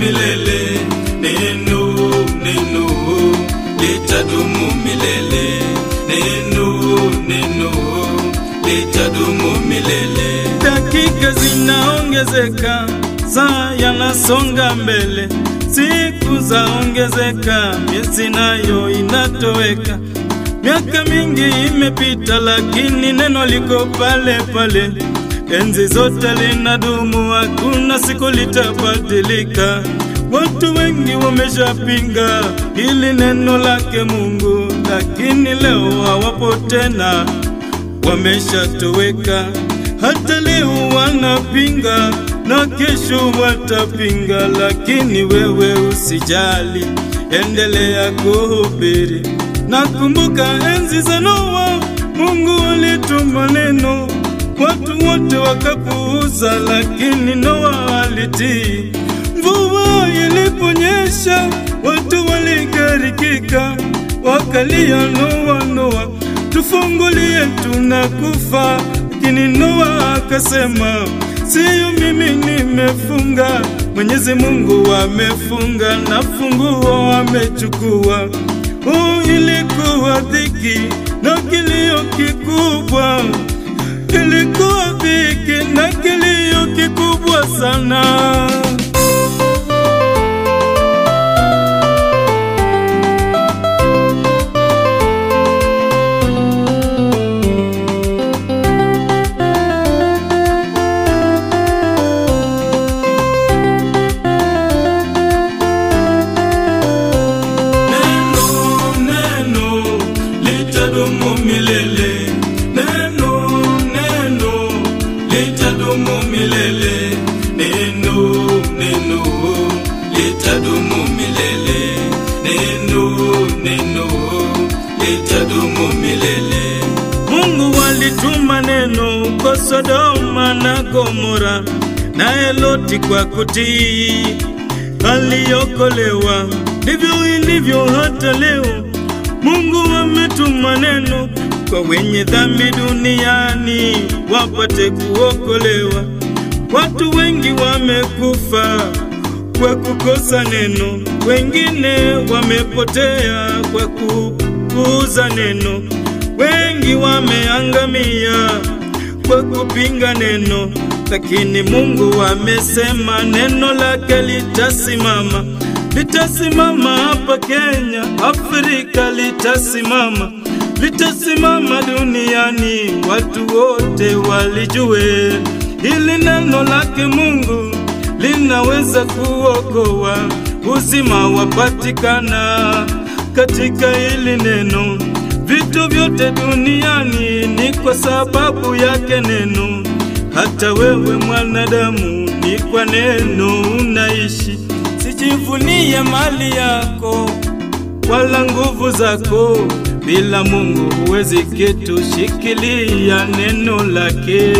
milele. Neno, neno litadumu milele. Neno, neno litadumu milele. Dakika zinaongezeka, saa yanasonga mbele, siku zaongezeka, miezi nayo inatoweka. Miaka mingi imepita, lakini neno liko pale pale. Enzi zote linadumu, hakuna siku litabadilika. Watu wengi wameshapinga hili neno lake Mungu, lakini leo hawapo tena, wameshatoweka. Hata leo wanapinga na kesho watapinga, lakini wewe usijali, endelea kuhubiri. Nakumbuka enzi za Noa, Mungu alituma neno, watu wote wakapuuza, lakini Noa alitii. Mvua iliponyesha, watu waligarikika, wakalia, Noa, Noa, tufungulie, tunakufa. Lakini Noa akasema, siyo mimi nimefunga, Mwenyezi Mungu amefunga na funguo amechukua. Oh, ilikuwa dhiki na kilio kikubwa, ilikuwa dhiki na kilio kikubwa sana. Neno, neno litadumu milele. Neno, neno litadumu milele. Neno, neno litadumu milele. Neno, neno litadumu milele. Mungu alituma neno kwa Sodoma na Gomora, naye Loti kwa kutii aliokolewa. Ndivyo ilivyo hata leo, Mungu ametuma neno kwa wenye dhambi duniani wapate kuokolewa. Watu wengi wamekufa kwa kukosa neno, wengine wamepotea kwa kupuuza neno, wengi wameangamia kwa kupinga neno, lakini Mungu amesema neno lake litasimama, litasimama hapa Kenya, Afrika litasimama, litasimama duniani, watu wote walijue hili neno lake Mungu linaweza kuokoa, uzima wapatikana katika hili neno. Vitu vyote duniani ni kwa sababu yake neno. Hata wewe mwanadamu, ni kwa neno unaishi. Sijivunie mali yako wala nguvu zako, bila Mungu huwezi kitu. Shikilia neno lake.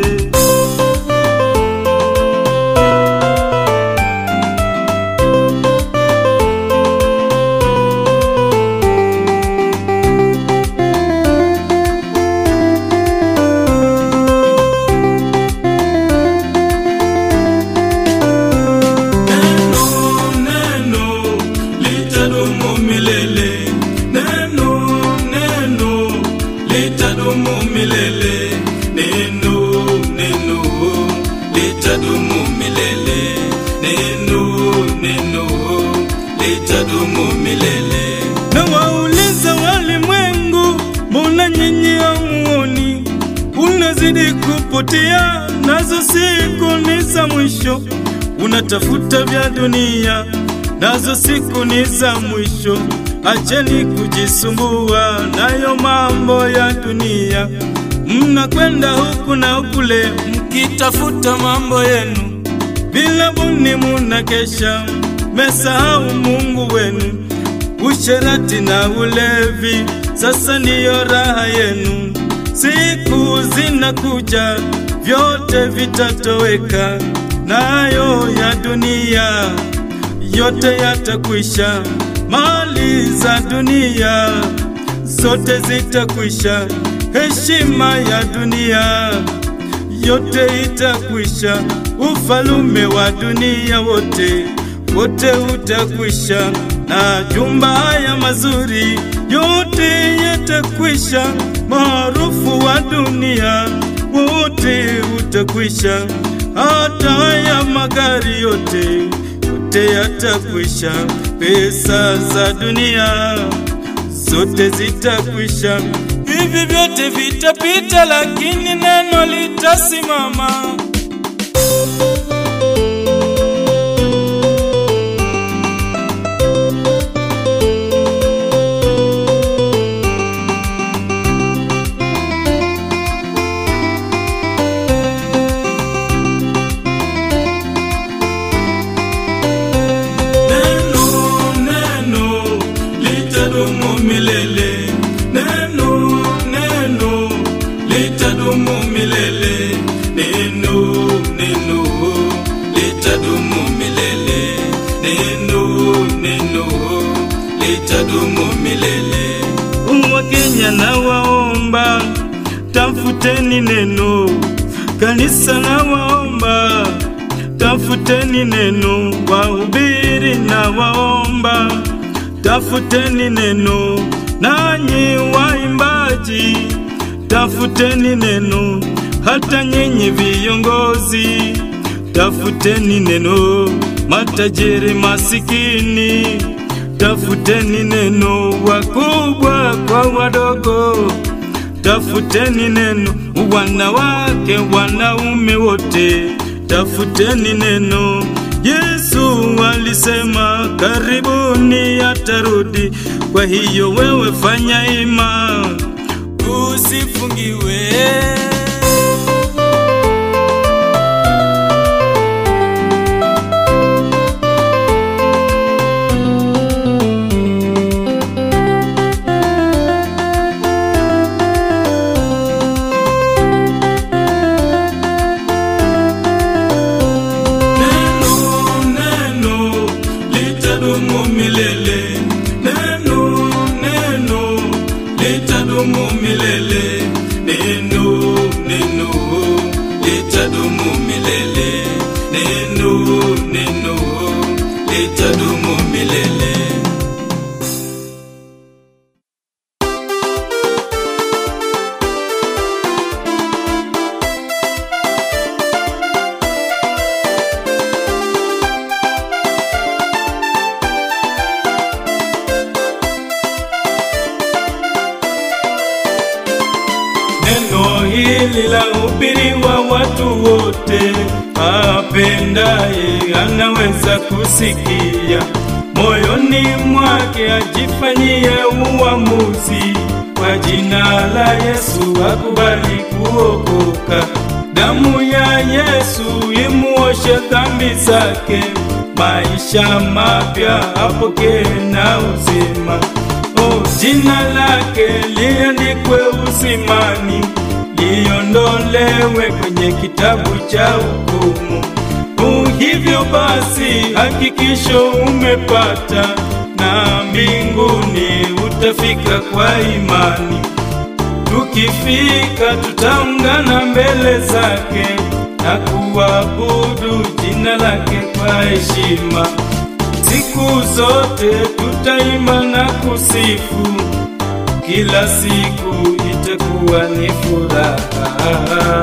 Neno, neno litadumu milele. Neno, neno litadumu milele. Neno, neno litadumu milele. Neno, neno litadumu milele. na wauliza walimwengu, mbona nyinyi hamuoni? Unazidi kupotea, nazo siku ni za mwisho. Unatafuta vya dunia, nazo siku ni za mwisho. Acheni kujisumbua nayo mambo ya dunia. Mnakwenda huku na kule mkitafuta mambo yenu, bila buni munakesha, mesahau Mungu wenu usherati na ulevi, sasa ndiyo raha yenu. Siku zinakuja, vyote vitatoweka, nayo ya dunia yote yatakwisha. Mali za dunia zote zitakwisha, heshima ya dunia yote itakwisha, ufalume wa dunia wote wote utakwisha, na jumba haya mazuri yote yatakwisha, maarufu wa dunia wote utakwisha, hata haya magari yote yote yatakwisha, pesa za dunia zote zitakwisha, hivi vyote vitapita, lakini neno litasimama. Neno, neno litadumu milele. Neno, neno litadumu milele. Neno, neno litadumu milele. Neno, neno litadumu milele. Wakenya na waomba, tafuteni neno. Kanisa na waomba, tafuteni neno. Wahubiri na waomba, tafuteni neno. Nanyi waimbaji, tafuteni neno. Hata nyinyi viongozi, tafuteni neno. Matajiri masikini, tafuteni neno. Wakubwa kwa wadogo, tafuteni neno. Wanawake, wanaume wote, tafuteni neno. Yesu alisema karibuni atarudi. Kwa hiyo wewe fanya ima, usifungiwe. Neno, neno litadumu milele. Neno, neno litadumu milele. Neno, neno litadumu milele. Neno, neno litadumu milele. Neno hili la hubiriwa watu wote, apendaye anaweza kusikia, moyoni mwake ajifanyie uamuzi. Kwa jina la Yesu akubali kuokoka, damu ya Yesu imuoshe dhambi zake, maisha mapya apokee na uzima. Oh, jina lake liandikwe uzimani, liondolewe kwenye kitabu cha hukumu. Oh, hivyo basi hakikisho umepata, na mbinguni utafika kwa imani. Tukifika tutaungana mbele zake na kuabudu jina lake kwa heshima. Siku zote tutaimba na kusifu, kila siku itakuwa ni furaha.